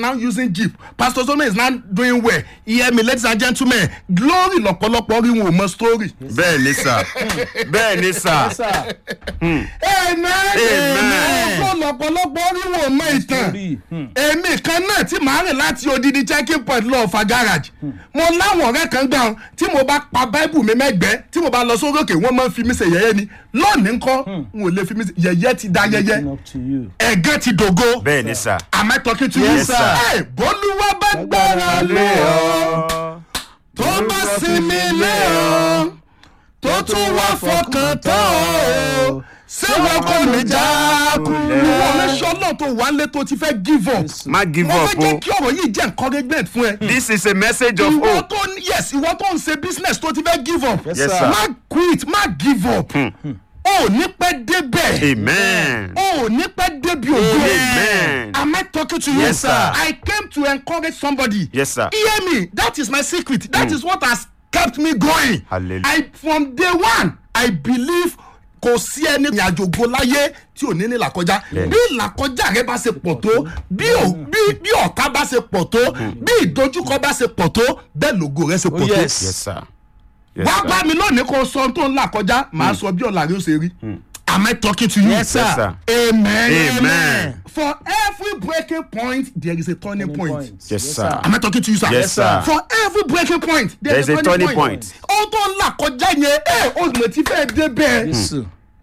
now using jeep pastor solomon is now doing well hear me ladies and gentlemen glory lọ́pọ̀lọpọ̀ rí wọn ò mọ story. bẹ́ẹ̀ ni sà bẹ́ẹ̀ ni sà amen Amen. ọkọ lọ́pọ̀lọpọ̀ rí wọn ò mọ ìtàn èmi kan náà tí màá rìn láti odidi checking point lọ fa garage mo láwọn ọ̀rẹ́ kan gbà wọn tí mo bá pa bible mi mẹ́gbẹ́ tí mo bá lọ sórí òkè wọ́n máa ń fi mí ṣe yẹ̀yẹ́ ni lónìí ńkọ́ n ò lè fi mí ṣe yẹ̀yẹ́ ti da yẹ̀yẹ́ up to you. ẹ̀gẹ́ ti dògo bẹ́ẹ̀ ni sà. am I talking to Yes, you? sir. Ẹ, bólúwa bá gbára lé ọ tó bá sinmi lé ọ tó tún wá fọkàn tán ọ ṣé wọn kò ní já kú. ìwọ ọlẹ́sọ̀ náà tó wà lé tó ti fẹ́ give up. má give mo up fẹ́ jẹ́ o kí ọ̀rọ̀ yìí jẹ́ encouragement fún ẹ. this is a message of ìwọ hope. tó yes ìwọ tó ń ṣe business tó ti fẹ́ give up. Yes, Yes, sir. sir. má quit má give up. o ò ní pẹ́ débẹ̀ amen. o ò ní pẹ́ débi ògo. Amen. am I talking to you? Yes, sir. I came to encourage somebody. Yes, sir. Hear me. That is my secret. That is what has kept me going. Hallelujah. I from day one I believe kò sí ẹni ìrìnàjò láyé tí ò ní ní làkọjá bí làkọjá rẹ bá ṣe pọ̀ tó bí ò- bí- bí ọ̀tá bá ṣe pọ̀ tó bí ìdojúkọ bá ṣe pọ̀ tó bẹ́ẹ̀ lògo rẹ ṣe pọ̀ tó yes. yes sir. yes wá sir. bá mi lónìí kó sọ ohun tó ń là kọjá màá sọ bí ọ̀la rẹ ó ṣe rí am I talking to you? Yes, sir. Yes, sir. amen Amen. for every breaking point there is a turning point. Yes, sir. am I talking to you sir? Yes, sir. for every breaking point there There's is a turning point. ohun tó ń là kọjá yẹn ẹ o mọ̀ tí fẹ́ẹ́ débẹ̀ Yes.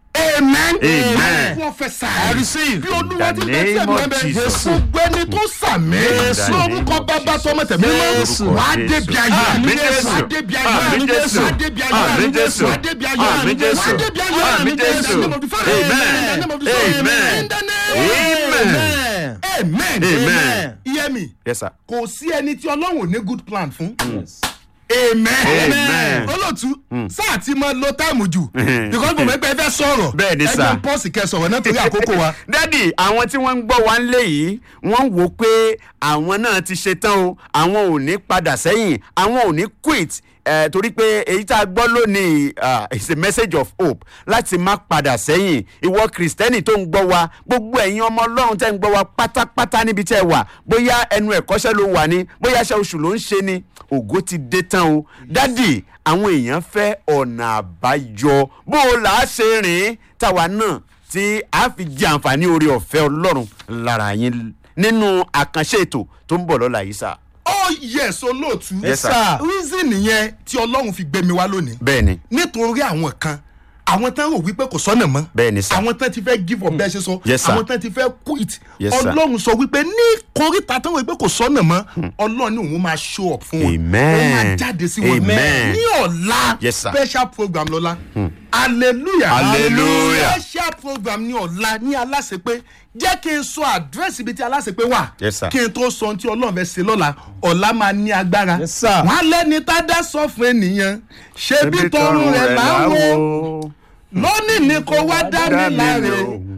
amen Amen. prophesy I receive. bí olúwa In ti the bẹ name sẹ́mi of ẹ̀bẹ̀ Jesus. gbogbo ẹni tó sàmì Yes. lórúkọ bàbá tọmọ tẹ̀mí mọ́ Yes. wà á débi ayé Àmín wà á Jésù. débi ayé Àmín Jésù. wà á débi ayé Àmín Jésù. wà á débi ayé Àmín Jésù. wà á débi ayé Àmín Jésù. In the name of the Father, Amen. in the name of the Son, Amen. in the name Amen. amen Amen. hear me yes sir. kò sí ẹni tí ọlọ́run ò ní good plan fún Yes. amen Amen. olóòtú sáà tí mo lo táìmù jù Mhm. because mo mọ̀ pé ẹ fẹ́ sọ̀rọ̀ Bẹ́ẹ̀ ni, ẹ sir. jẹ́ pọ́ọ̀sì kẹ́ sọ̀rọ̀ náà torí àkókò wa. dádì àwọn tí wọ́n ń gbọ́ wa ń lé yìí wọ́n wò ó pé àwọn náà ti ṣetán o àwọn ò ní padà sẹ́yìn àwọn ò ní quit eh, torí pé èyí tá a gbọ́ lónìí ah, is a message of hope láti má padà sẹ́yìn ìwọ kìrìsìtẹ́nì tó ń gbọ́ wa gbogbo ẹ̀yin ọmọ ọlọ́run tẹ́ ń gbọ́ wa pátápátá níbi tẹ́ ẹ wà bóyá ẹnu ẹ̀kọ́ṣẹ́ ló wà ní bóyá aṣọ oṣù ló ń ṣe ni ògo ti dé tán o dádì àwọn èèyàn fẹ́ ọ̀nà àbáyọ bó o là á ṣe rìn táwa náà tí a fi jẹ àǹfààní oore ọ̀fẹ́ ọlọ́run lára yín nínú àkànṣe ètò tó ń bọ̀ lọ́la yìí sá. oh yes olóòtú Yes, sir. reason nìyẹn tí ọlọ́run fi gbé mi wá lónìí bẹ́ẹ̀ ni nítorí àwọn kan àwọn tán rò wípé kò sọ́nà mọ́ Bẹ́ẹ̀ ni, sir. àwọn tán ti fẹ́ give up bẹ́ẹ̀ ṣe sọ Yes, sir. àwọn tán ti fẹ́ quit Yes, sir. ọlọ́run sọ wípé ní koríta tán rò wípé kò sọ́nà mọ́ ọlọ́run ní òun máa show up fún wọn Amen. ó máa jáde sí wọn Amen. ní ọ̀la Yes, sir. special program lọ́la hallelujah Hallelujah. special program ní ọ̀la ní aláṣepé jẹ́ kí n sọ àdírẹ́sì ibi tí aláṣepé wà Yes, sir. kí n tó sọ ohun tí ọlọ́run fẹ́ ṣe lọ́la ọ̀la máa ní agbára Yes, sir. wọ́n á lẹ́ni tá a dá sọ fún ènìyàn ṣé bí tọrùn rẹ̀ là ń wo lónìí ni kò wá dá mi láre